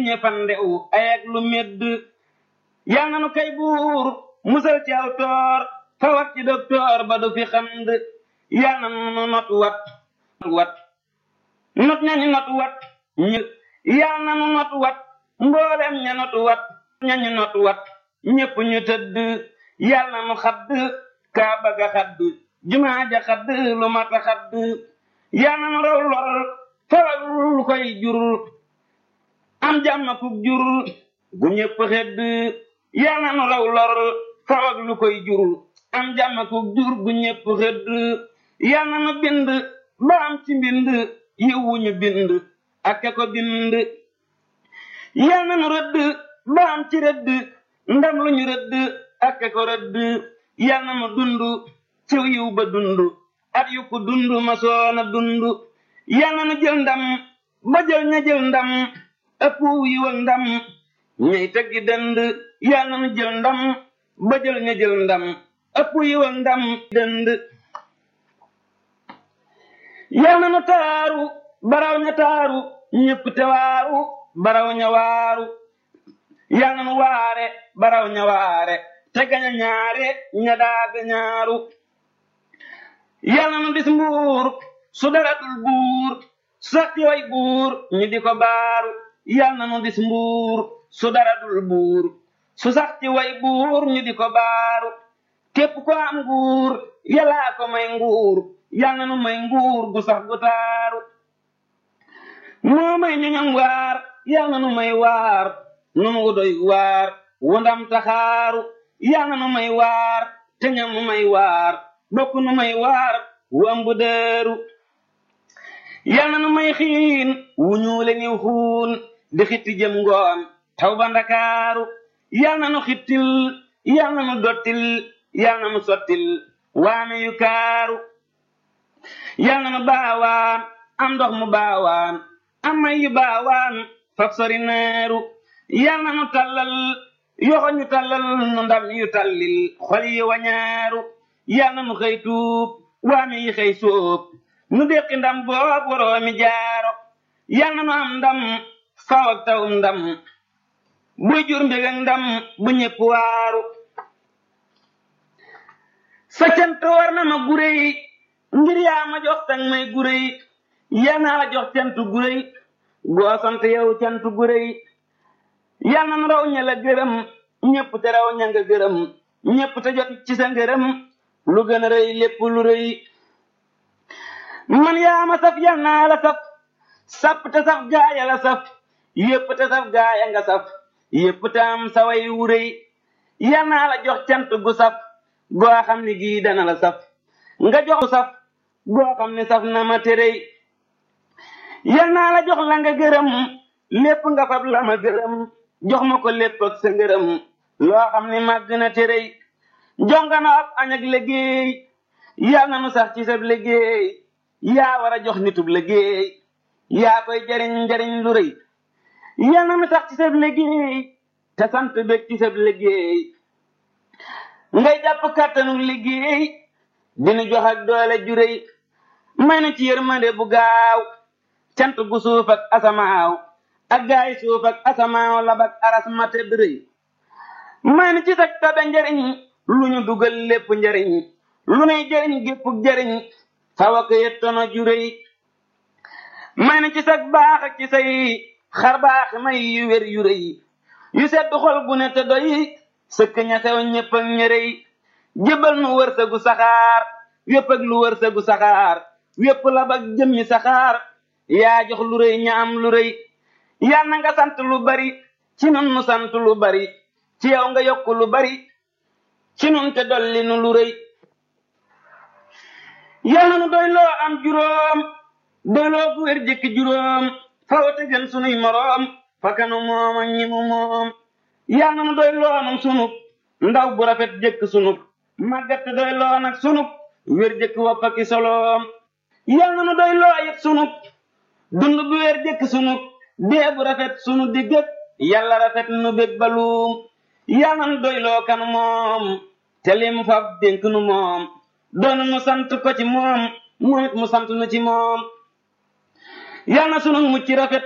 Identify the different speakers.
Speaker 1: diine fandew ayag lu medd yal na nu kay buur musal ci aw toor fawat ci doktoor ba du fi xand yal na nu not wat wat not ñañu not wat ñi yal na nu not wat mboolem ña not wat ñañu not wat ñépp ñu tëdd yal na nu xadd kaa baga xadd jumaa ja xadd lu mata xadd yal na nu raw lor fawal lu koy jur am jàmm ku jur gu ñépp xedd yal na nu raw lor fawal lu koy jur am jàmm ku jur gu ñépp xedd yal na nu bind ba am ci mbind yiwu ñu bind ak ka ko bind yal na nu rëdd ba am ci rëdd ndam lu ñu rëdd ak ka ko rëdd yal na nu dund ciw yiw ba dund at yu ko dund ma soona dund yal na nu jël ndam ba jël ña jël ndam ëpp yiw ak ndam ñay teggi dënd yal na nu jël ndam ba jël ña jël ndam ëpp yiw ak ndam dënd yal na nu taaru baraw ña taaru ñépp te waaru baraw ña waaru yal na nu waare baraw ña waare te gaña ñaare ña daaga ñaaru yal na nu dis mbuur su dara dul buur sax ci way buur ñu di ko baaru yal na nu dis mbuur su dara dul buur su sax ci way buur ñu di ko baaru képp ko am nguur yàllaa ko may nguur yal na nu may nguur gu sax gu taaru moo may ñoñam waar yal na nu may waar nun wu doy waar wu ndam taxaaru yal na nu may waar te ñam nu may waar bokk nu may waar wu ëmb dëeru yal na nu may xiin wu ñuule niw xuun di xitti jëm ngoon taw ba ndakaaru yal na nu xittil yal na nu dottil yal na nu sottil waame yu kaaru yal na nu baawaan am ndox mu baawaan am may yu baawaan faf sori neeru yal na nu tallal yoxo ñu tallal nu ndam yu tallil xol yi wañaaru yal na nu xëy tuub waame yi xëy sóob nu déqi ndam boob waroomi jaaro yal na nu am ndam faw ak tawum ndam buy jur mbég ak ndam bu ñépp waaru sa cant war na ma guréy ngir yaa ma jox tang may guréy yal naa la jox cant guréy goo sant yow cant guréy yal na nu raw ña la gërëm ñépp te raw ña nga gërëm ñépp te jot ci sa ngërëm lu gën a rëy lépp lu rëy man yaa ma saf yal naa la saf sapp te saf gaaya la saf yépp te saf gaaya nga saf yépp te am sa way wu rëy yal naa la jox cant gu saf goo xam ni gii dana la saf nga jox saf goo xam ni saf na ma terey yal naa la jox la nga gërëm lépp nga fab la ma gërëm jox ma ko lépp ak sa ngërëm loo xam ni màgg na terey jongana ab añ ak liggéey yal na nu sax ci sab liggéey yaa war a jox nitub liggéey yaa koy jariñ njariñ lu rëy yal na nu sax ci sab liggéey te sant bég ci sab liggéey ngay jàpp kàttanu liggéey dinu jox ak doole ju rëy may na ci yërmande bu gaaw cant gu suuf ak asamaaw ak gaay suuf ak asamaaw labak aras ma tedd rëy may na ci sag tabe njariñ lu ñu dugal lépp njariñ lu nuy jariñ géppuk jariñ fawa ko yettono ju rëy may na ci sag baax ak ci say xar baax may yu wér yu rëy yu sedd xol gu ne te doy sëkk ña sew ñépp ak ñërëy jëbal nu wërsëgu saxaar wépp ak lu wërsëgu saxaar wépp lab ak jëmmi saxaar yaa jox lu rëy ña am lu rëy yal na nga sant lu bari ci nun nu sant lu bari ci yow nga yokk lu bari ci nun te dolli nu lu rëy yal na nu doy loo am juróom doy loo gu wér jëkki juróom fawate gën sunuy moroom fakanu moom ak ñi mu moom yal na nu doy loo nu sunub ndaw bu rafet jëkk sunub màggat te doy loo nag sunub wér jëkk wopp ak i soloom yal na nu doy loo it sunub dund bu wér jëkk sunub dee bu rafet sunu diggëg yàlla rafet nu bég baluum yal na nu doy loo kan moom te lim fab dénk nu moom doon nu sant ko ci moom moom it mu sant nu ci moom yal na sunu mucc rafet